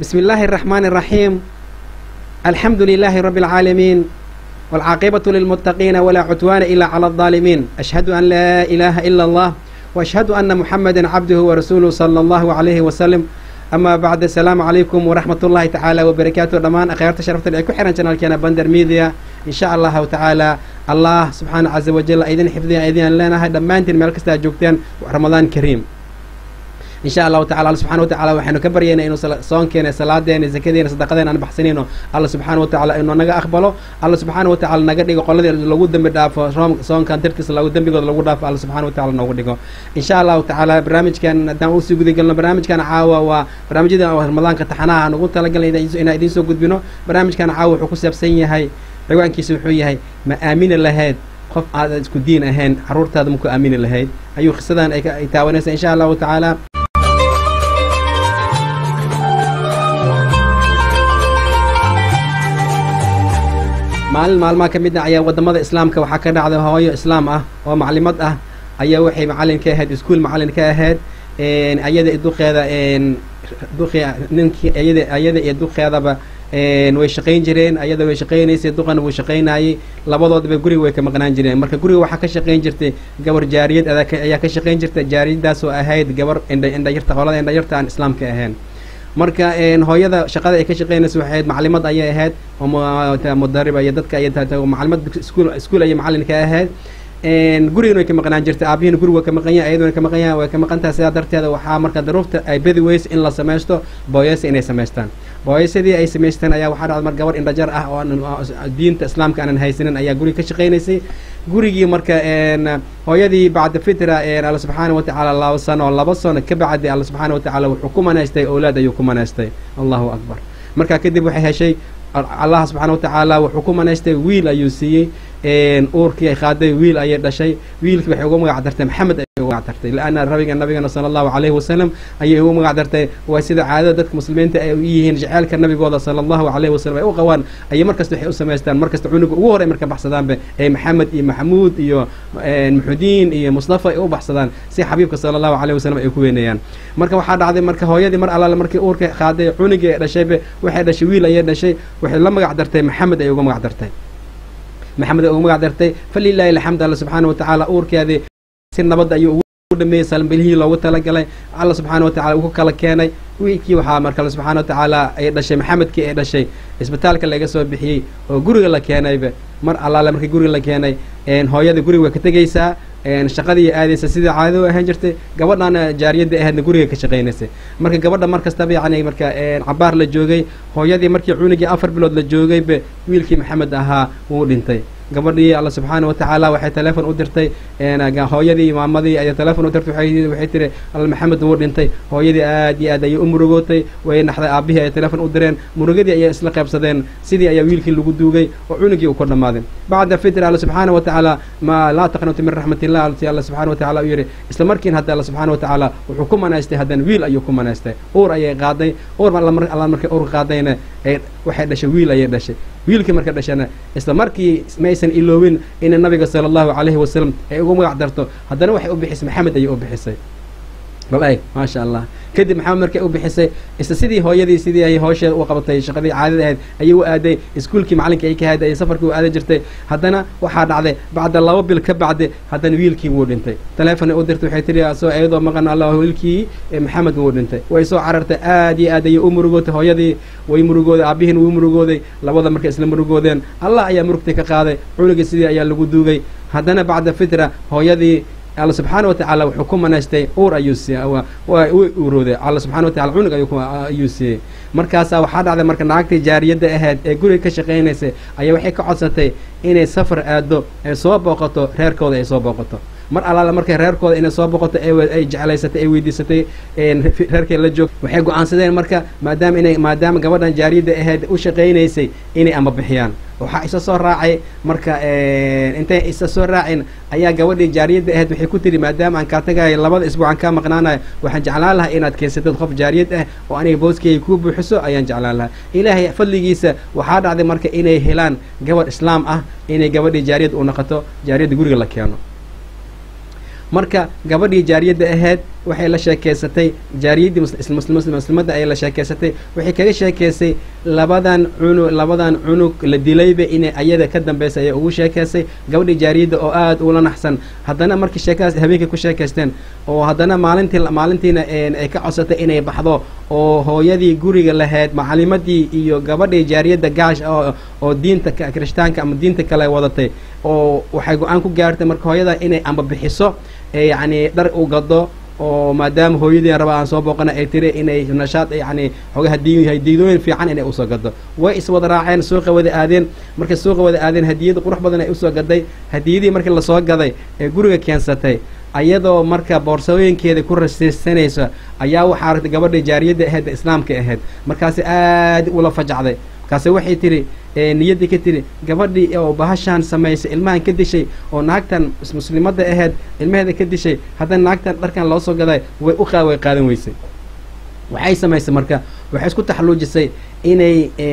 بسم الله الرحمن الرحيم الحمد لله رب العالمين والعاقبة للمتقين ولا عدوان إلا على الظالمين أشهد أن لا إله إلا الله وأشهد أن محمدا عبده ورسوله صلى الله عليه وسلم أما بعد السلام عليكم ورحمة الله تعالى وبركاته دمان أخيرت شرفت لي كحرن شنال كان بندر ميديا إن شاء الله تعالى الله سبحانه عز وجل أيدين حفظين أيدين لنا هاي دمانتين ملك جوجتين رمضان كريم إن شاء الله تعالى الله سبحانه وتعالى وحنا كبرينا إنه صونكينا صلاتنا زكدينا صدقتنا أنا بحسنينه الله سبحانه وتعالى إنه نجا أقبله الله سبحانه وتعالى نجا ديجو قلنا لو دم داف صون كان تركس لو دم بيجو لو داف الله سبحانه وتعالى نو ديجو إن شاء الله تعالى برنامج كان دام أوسي قدي قلنا برنامج كان عاوة وبرنامج ده رمضان كتحناها نقول تلا قلنا إذا إن إذا سو قد بينه برنامج كان عاوة حكوس يبسيني هاي عوان كيسو حوي هاي ما آمين الله qof aad isku diin ahayn caruurtaada maku aamini lahayd ayuu qisadan ay taawanaysa insha allahu tacaala maalin maalmaha ka mid ah ayaa wadamada islaamka waxaa ka dhacday hooyo islaam ah oo maclimad ah ayaa waxay macalin ka ahayd iskuol macalin ka ahayd ayada duqeeda duqi ninkii ayada ayada iyo duqeedaba way shaqayn jireen ayada way shaqaynaysay duqana wuu shaqaynayay labadoodaba guriga way ka maqnaan jireen marka guriga waxaa ka shaqayn jirtay gabar jaariyad ayaa ka shaqayn jirtay jaariyadaas oo ahayd gabar indha indhayarta qolada indhayarta aan islaamka ahayn marka hooyada shaqada ay ka shaqeynaysa waxay ahayd maclimad ayay ahayd mudariba iyo dadka ay maclimad iskuul iskuul ayay macalin ka ahayd gurigana way ka maqnaan jirtay aabihiina guriga waa ka maqan yahay ayaduna ka maqan yahay way ka maqan tahay sidaa darteeda waxaa marka daruurta ay bedi weys in la samaysto booyasa inay samaystaan booyasadii ay samaysteen ayaa waxaa dhacda mar gabar indhajar ah oo diinta islaamka aanan haysanin ayaa guriga ka shaqaynaysay gurigii marka hooyadii bacda fitra alla subxaana watacaala laba sano laba sano ka bacdi alla subxaana watacaala wuxuu ku manaystay owlaad ayuu ku manaystay allahu akbar markaa kadib waxay heshay allah subxaana watacaala wuxuu ku manaystay wiil ayuu siiyey uurkii ay qaaday wiil ayay dhashay wiilkii waxay uga magac dartay maxamed ayay uga magac dartay laana rabiga nabigana sala allahu calayhi wasalam ayay uga magac dartay waa sida caadada dadka muslimiinta ay u yihiin jaceylka nabigooda sala allahu calayhi wasalam ay u qabaan ayay markasta waxay u samaystaan markasta cunuga ugu horey marka baxsadaanba ee maxamed iyo maxamuud iyo maxudiin iyo mustafa ay u baxsadaan si xabiibka sala allahu calayhi wasalam ay ku weynayaan marka waxaa dhacday marka hooyadii mar allaale markii uurka qaaday cunugii ay dhashayba waxay dhashay wiil ayay dhashay waxay la magac dartay maxamed ay uga magac dartay maxamed ay uga magac dartay falilaahi alxamd alla subxaana watacaala uurkeedii si nabad ayuu ugu dhameeyey salbilihii loogu talagalay alla subxaana watacala uu ku kala keenay wiilkii waxaa marka alle subxaana watacaala ay dhashay maxamedkii ay dhashay isbitaalka laga soo bixiyey oo guriga la keenayba mar allaale markii guriga la keenay hooyada guriga way ka tegaysaa shaqadii aadaysa sidai caadada u ahaan jirtay gabadhana jaariyadda ahaydna guriga ka shaqaynaysay marka gabadha mar kastaba yacni marka cabaar la joogay hooyadii markii cunugii afar bilood la joogayba wiilkii maxamed ahaa wuu dhintay gabadhii alla subxaana watacaala waxay teleefon u dirtay hooyadii maamadii ayay teleefon u dirtay waxay tiri alla maxamed wuu dhintay hooyadii aad iyo aad ayay u murugootay way naxday aabihii ayay teleefon u direen murugadii ayay isla qaybsadeen sidii ayaa wiilkii lagu duugay oo cunugii uu ku dhammaaday bacda fitr alla subxaana watacaala ma laa taqnuti min raxmat illah alti alla subxana watacala u yidhi isla markiin hadda alla subxaana watacaala wuxuu ku manaystay haddana wiil ayuu ku manaystay uur ayay qaaday uur alla markay uur qaadayna waxay dhashay wiil ayay dhashay wiilkii marka dhashana isla markii maysan iloobin ina nabiga sala allahu calayhi wasalam ay ugu magac darto haddana waxay u bixisay maxamed ayay u bixisay bal eg maasha allah kadib maxamed markay u bixisay isla sidii hooyadii sidii ay hoosheeda u qabatay shaqadii caadada ahayd ayay u aaday iskuolkii macalinka ay ka hayd ayay safarkii u aadan jirtay haddana waxaa dhacday bacda laba bil ka bacdi haddana wiilkii wuu dhintay teleefon u dirtay waxay tiri soo iyadoo maqan allah wiilkii maxamed wuu dhintay way soo carartay aad iyo aad ayay u murugootay hooyadii way murugooday aabihiin wuu murugooday labada markay isla murugoodeen allah ayaa murugtii ka qaaday cunugii sidii ayaa lagu duugay haddana bacda fitra hooyadii alla subxaana watacaala wuxuu ku manaystay uur ayuu siiyey way uurooday alla subxana watacala cunug ayuu siiyey markaasaa waxaa dhacday marka naagtii jaariyadda ahayd ee guriga ka shaqaynaysay ayaa waxay ka codsatay inay safar aado ay soo booqato reerkooda ay soo booqato mar allaale markay reerkooda inay soo boqoto ay jeclaysatay ay weydiisatay reerkay la joog waxay go-aansadeen marka maadaama inay maadaama gabadhan jaariyadda ahayd u shaqaynaysay inay ama bixiyaan waxaa isa soo raacay marka intay isa soo raacin ayaa gabadhii jaariyadda ahayd waxay ku tiri maadaama aan kaa tagayo labada isbuuc aan kaa maqnaanayo waxaan jeclaan lahaa inaad keensatid qof jaariyad ah oo aniga booskeyga kuu buuxiso ayaan jeclaan lahaa ilaahay fadligiisa waxaa dhacday marka inay helaan gabadh islaam ah inay gabadhii jaariyad u noqoto jaariyadda guriga la keeno marka gabadhii jaariyadda ahayd waxay la sheekeysatay jaariyaddii muslimadda ayay la sheekeysatay waxay kaga sheekeysay labadan cunug labadan cunug la dilayba inay ayada ka dambeysay ayay ugu sheekeysay gabadhii jaariyadda oo aada ula naxsan haddana markii sheekadaas habeenkii ku sheekaysteen oo haddana maalintii maalintiina ay ka codsatay inay baxdo oo hooyadii guriga lahayd macalimadii iyo gabadhii jaariyadda gaash oo diinta kirishtaanka ama diinta kale wadatay oo waxay go-aan ku gaartay marka hooyada inay amba bixiso yacni dhar u gado oo maadaama hooyadii raba aan soo booqana ay tiri inay nashaad yani xooga hadii hadiidooyin fiican inay usoo gado way iswada raaceen suuqa wada aadeen markay suuqa wada aadeen hadiyada qurux badan ay usoo gaday hadiyadii markii lasoo gaday ee guriga keensatay ayadoo marka boorsooyinkeeda ku rasiisanaysa ayaa waxaa aragtay gabadha jaariyadda ahayd ee islaamka ahayd markaasi aada ula fajacday markaase waxay tihi niyaddii ka tiri gabadhii oo bahashaan samaysay ilmahan ka dishay oo naagtan muslimadda ahayd ilmaheeda ka dishay haddana naagtan dharkan loo soo gaday way u way qaadan weysay waxay samaysay marka waxay isku taxalluujisay inay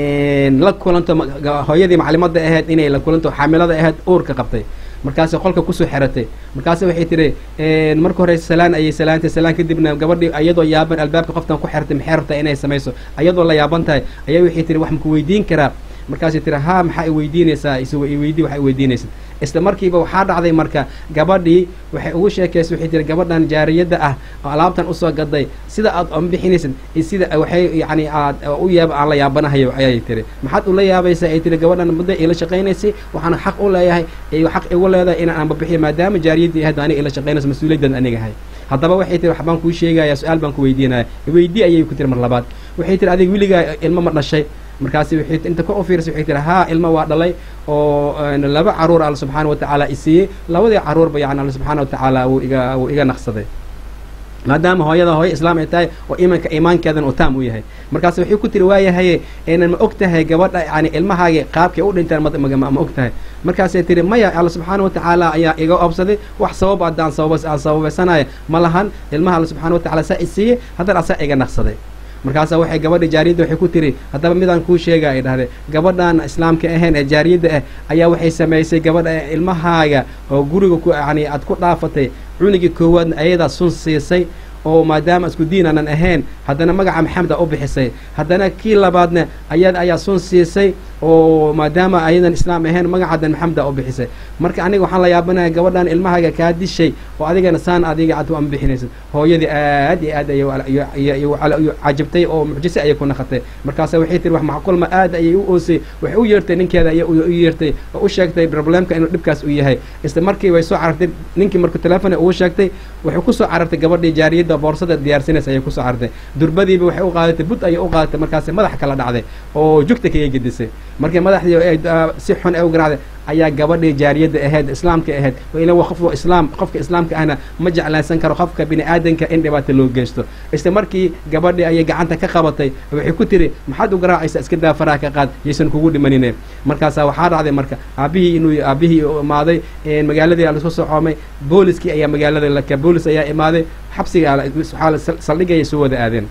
la kulanto hooyadii maclimadda ahayd inay la kulanto xaamilada ahayd uurka qabtay markaasay qolka kusoo xeratay markaase waxay tihi marka hore salaan ayay salaantay salaan kadibna gabadhii ayadoo yaaban albaabka qoftan ku xertay maxay rabtaa inay samayso ayadoo la yaaban tahay ayaa waxay tihi wax maku weydiin karaa markaasay tiri haa maxaa i weydiinaysaa isweydii waxa i weydiinaysa isla markiiba waxaa dhacday marka gabadhii waxay ugu sheekaysay waxay tiri gabadhan jaariyadda ah oo alaabtan usoo gaday sida aad ombixinaysid sida waxay yani aad u yaab aan la yaabanahayo ayay tiri maxaad ula yaabaysaa ay tiri gabadhan muddo ila shaqaynaysay waxaana xaq u leeyahay xaq igu leedahay inaan anbabixiyo maadaama jaariyaddii ahayd aniga ila shaqaynayso mas-uuliyaddan aniga ahay haddaba waxay tiri waxbaan kuu sheegaya su-aal baan ku weydiinaya weydii ayay ku tiri mar labaad waxay tiri adig weligaa ilmo ma dhashay markaasi waxay inta ka ofiirsay waxay tiri haa ilmo waa dhalay oo laba caruur alla subxaana watacaala i siiyey labadii caruurba yani alla subxaana watacaala wuu iga wuu iga naqsaday maadaama hooyada hooyo islaam ay tahay oo imanka iimaankeedan uu taam u yahay markaas waxay ku tiri waayahaye enan ma og tahay gabadha yani ilmahaagi qaabkay u dhintaan ma og tahay markaasay tiri maya alla subxaana watacaala ayaa iga obsaday wax sabab haddaan sabab aan sababaysanaya ma lahan ilmaha alla subxana watacala saa i siiyey haddana asaa iga naqsaday markaasaa waxay gabadha jaariyadda waxay ku tiri haddaba midaan kuu sheega ay dhahday gabadhan islaamka ahayn ee jaariyadda ah ayaa waxay samaysay gabadha ilmahaaga oo guriga ku yani aad ku dhaafatay cunigii koowaadna ayadaa sun siisay oo maadaama isku diin aanan ahayn haddana magaca maxamed a u bixisay haddana kii labaadna ayada ayaa sun siisay oo maadaama ayadan islaam ahayn magacadan maxamed a u bixisay marka aniga waxaan la yaabanaya gabadhan ilmahaaga kaa dishay oo adigana saan adiga ad u anbixinaysid hooyadii aad iyo aad ayay cajabtay oo mucjise ayay ku naqatay markaasa waxay tiri wax macqulma aad ayay u oosay waxay u yeertay ninkeeda ayay u yeertay oo u sheegtay problemka inuu dhibkaas u yahay isla markii way soo carartay ninkii markuu teleefona ugu sheegtay waxay kusoo carartay gabadhii jaariyadda boorsada diyaarsinaysa ayay kusoo carartay durbadiiba waxay u qaadatay bud ayay u qaadatay markaasi madax kala dhacday oo jugta kaga gedisay markii madaxdii si xun ay u garaacday ayaa gabadhii jaariyadda ahayd islaamka ahayd ila qof islaam qofka islaamka ahna ma jeclaysan karo qofka bini aadanka in dhibaata loo geysto isla markii gabadhii ayay gacanta ka qabatay waxay ku tiri maxaad u garaacaysa iska daa faraha ka qaad yaysan kugu dhimanine markaasaa waxaa dhacday marka aabihii inuu aabihii imaaday magaaladii lasku socoomay booliskii ayaa magaalada laka boolis ayaa imaaday xabsiga saldhigayay soo wada aadeen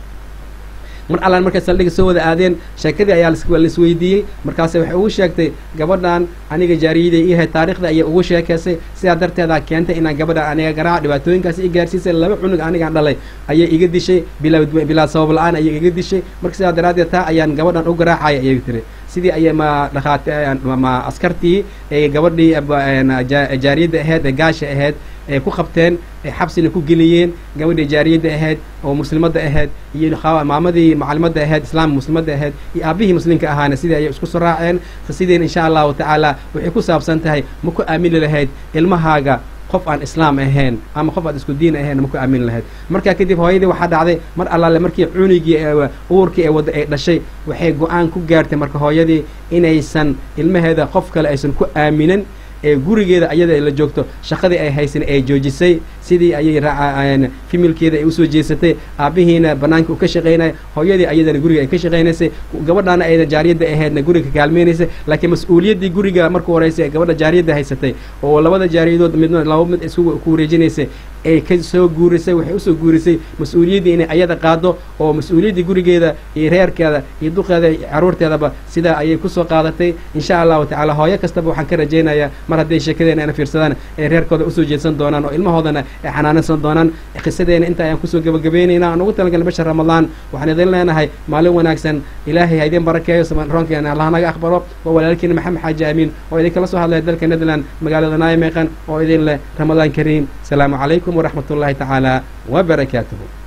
mar allaan markay saldhiga soo wada aadeen sheekadii ayaa laisweydiiyey markaase waxay ugu sheegtay gabadhan aniga jaariyaday iyahay taarikhda ayay ugu sheekaysay sidaa darteedaa keentay inaan gabadhan aniga garaaca dhibaatooyinkaasi i gaarsiisay laba cunug anigaan dhalay ayay iga dishay bilaa sabab la-aan ayay iga dishay marka sidaa daraaddeed taa ayaan gabadhan u garaacaya ayay tiri sidii ayay ma dhakhaat ma askartii ee gabadhii jaariyadda ahayd ee gaasha ahayd ay ku qabteen ay xabsina ku geliyeen gabadhii jaariyadda ahayd oo muslimadda ahayd iyo maamadii macalimadda ahayd islaamka muslimadda ahayd iyo aabihii muslimka ahaana sidii ayay isku soo raaceen sidiin insha allahu tacaala waxay ku saabsan tahay ma ku aamini lahayd ilmahaaga qof aan islaam ahayn ama qof aad isku diin ahayn ma ku aamini lahayd markaa kadib hooyadii waxaa dhacday mar allaale markii cunigii uurkii ee wadda ay dhashay waxay go-aan ku gaartay marka hooyadii inaysan ilmaheeda qof kale aysan ku aaminin ee gurigeeda ayada la joogto shaqadii ay haysan ay joojisay sidii ayay raaca fimilkeeda ay usoo jeesatay aabihiina banaanka u ka shaqaynaya hooyadii ayadana guriga ay ka shaqaynaysay gabadhaana ayda jaariyadda ahaydna guriga kaalmeynaysay laakiin mas-uuliyaddii guriga marku horeysa gabadha jaariyadda haysatay oo labada jaariyadood midna laba mid isku ku wareejinaysay ay ka soo guurisay waxay usoo guurisay mas-uuliyaddii inay ayada qaado oo mas-uuliyaddii gurigeeda iyo reerkeeda iyo duqeeda iyo caruurteedaba sidaa ayay kusoo qaadatay insha allahu tacaala hooyo kastaba waxaan ka rajaynayaa mar hadday sheekadeena ana fiirsadaan ay reerkooda usoo jeedsan doonaan oo ilmahoodana ay xanaanaysan doonaan qisadeena inta ayaan kusoo gebagabeynayna aan ugu talagalnay bisha ramadaan waxaan idin leenahay maalin wanaagsan ilaahay ha idin barakeeyo roonkeena allah naga aqbalo waa walaalkiina maxamed xaaji amiin oo idinkala soo hadlaya dalka netherland magaalada naimeqan oo idin leh ramadaan kariim asalaamu calaykum waraxmat ullahi tacaala wabarakaatuhu